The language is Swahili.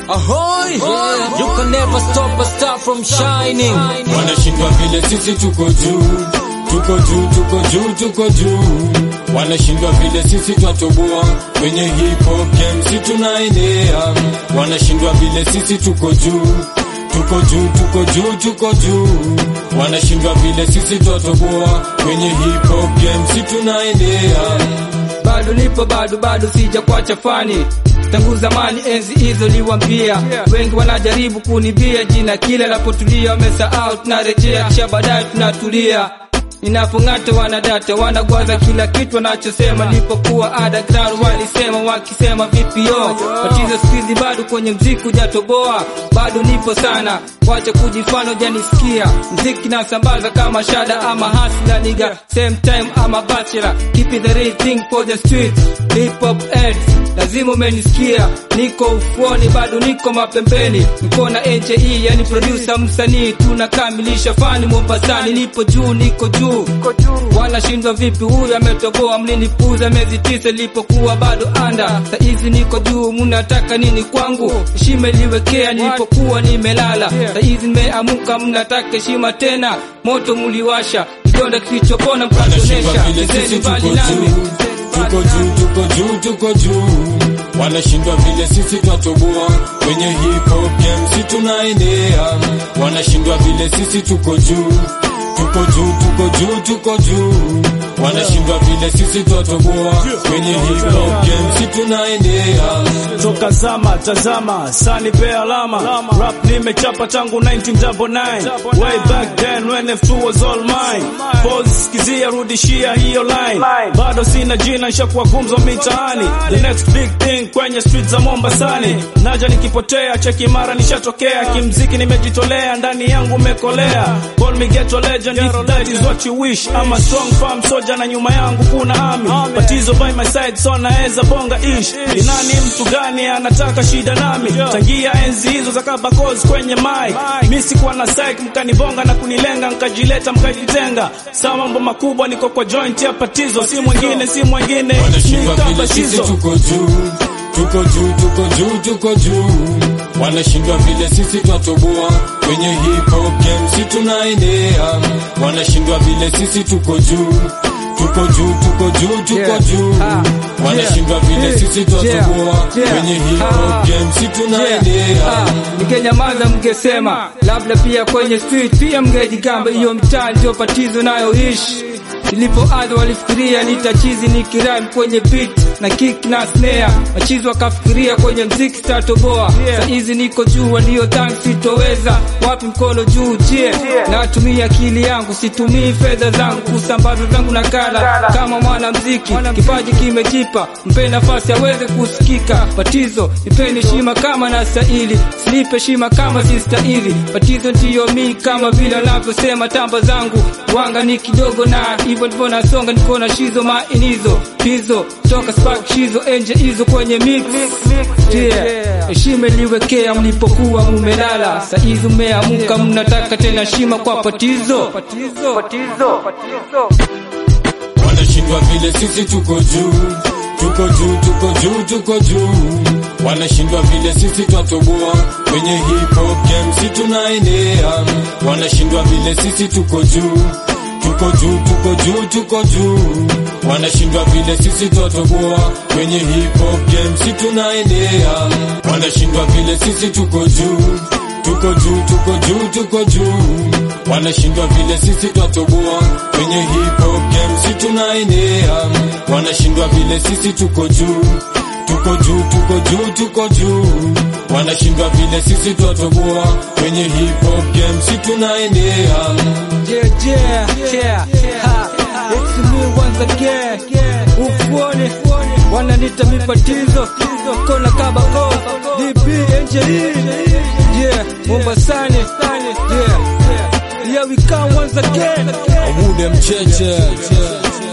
Ahoy! You can never stop a star from shining. Wanashindwa vile sisi tuko juu, tuko juu, tuko juu, tuko juu. Wanashindwa vile sisi twatoboa kwenye hip hop game, si tunaenea. Wanashindwa vile sisi tuko juu, tuko juu, tuko juu, tuko juu. Wanashindwa vile sisi twatoboa kwenye hip hop game, si tunaenea. bado nipo bado bado sija kwacha fani tangu zamani enzi hizo liwambia wengi wanajaribu kunibia jina kila napotulia wamesahau tunarejea kisha baadaye tunatulia ninapong'ata wanadata wanagwaza kila kitu wanachosema nilipokuwa underground walisema wakisema vipi yo tatizo sikizi bado kwenye mziki hujatoboa bado nipo sana wacha kujifano janisikia mziki nasambaza kama shada ama hasla niga same time ama bachelor keep it the real thing for the street hip hop heads lazima umenisikia niko ufuoni bado niko mapembeni niko na AJE yani producer msanii tunakamilisha fani Mombasani nipo juu niko juu wanashindwa vipi huyu ametoboa mlinipuza miezi tisa nilipokuwa bado anda saizi niko juu mnataka nini kwangu heshima iliwekea nilipokuwa nimelala saizi nimeamuka mnataka heshima tena moto muliwasha kidonda kilichopona Wanashindwa mkatonesha vile sisi chezeni tuko mbali nami juu, tuko juu, tuko juu, tuko juu. Wanashindwa vile sisi twatoboa kwenye hip hop game, si tunaenea. Wanashindwa vile sisi tuko juu, tuko juu, tuko juu, tuko juu. Wanashindwa vile sisi twatoboa kwenye hip hop game, si tunaenea. toka zama tazama sani pe alama rap nimechapa tangu 1999 way back then when F2 was all mine pose skizia rudishia hiyo line bado sina jina nishakuwa gumzo mitaani the next big thing kwenye street za Mombasani naja nikipotea cheki mara nishatokea kimziki nimejitolea ndani yangu umekolea call me ghetto legend if that is what you wish I'm a strong farm soldier na nyuma yangu kuna ami batizo by my side so naeza bonga ish ni nani mtu gani anataka shida nami tangia enzi hizo za kabakos kwenye mic mi sikuwa na psych mkanibonga na kunilenga nkajileta mkajitenga sawa mambo makubwa niko kwa joint ya patizo si mwingine si mwingine Wanashindwa ni vile sisi kabatizo tuko juu, tuko juu, tuko juu, tuko juu. Wanashindwa vile sisi twatoboa kwenye hip hop game, si tunaenea. Wanashindwa vile sisi tuko juu, tuko juu, tuko juu, tuko Yeah. juu. Ah. Wanashindwa vile Yeah. sisi twatoboa Yeah. Yeah. kwenye hip Ah. hop game, si tunaenea. Ah, ningenyamaza mngesema labda pia kwenye street pia mngejigamba hiyo mtaa ndio patizo nayoishi nilipoanza walifikiria nitachizi nikiram kwenye beat na kick na snare machizi wakafikiria kwenye mziki statoboa saizi niko juu waliodhani sitoweza wapi mkono juu jie natumia akili yangu situmii fedha zangu kusambaza zangu na kala kama mwana mziki kipaji kimejipa mpe nafasi aweze kusikika batizo nipeni heshima kama na stahili sinipe heshima kama sistahili batizo ndiyo mi kama vile wanavyosema tamba zangu wanga ni kidogo na hivyo ndivyo nasonga niko na shizo mainizo hizo toka spark shizo enje hizo kwenye mix yeah. heshima iliwekea mlipokuwa mumelala saizi mmeamuka mnataka tena heshima kwa patizo patizo patizo patizo Wanashindwa vile sisi tuko juu, tuko juu, tuko juu, tuko juu. Wanashindwa vile sisi twatoboa kwenye hip hop game, si tunaenea. Wanashindwa vile sisi tuko juu, tuko juu, tuko juu, tuko juu. Wanashindwa vile sisi twatoboa kwenye hip hop game, si tunaenea. Wanashindwa vile sisi tuko juu, tuko juu, tuko juu, tuko juu. Wanashindwa vile sisi twatoboa kwenye hip hop game, si tunaenea. Wanashindwa vile sisi tuko juu, tuko juu, tuko juu, tuko juu. Wanashindwa vile sisi twatoboa kwenye hip hop game, si tunaenea. Yeah, yeah, yeah, ha. It's me once again. Ufuone wananita mipatizo kona kabako DP Angelini yeah Mombasani yeah here we come once again Abude mcheche.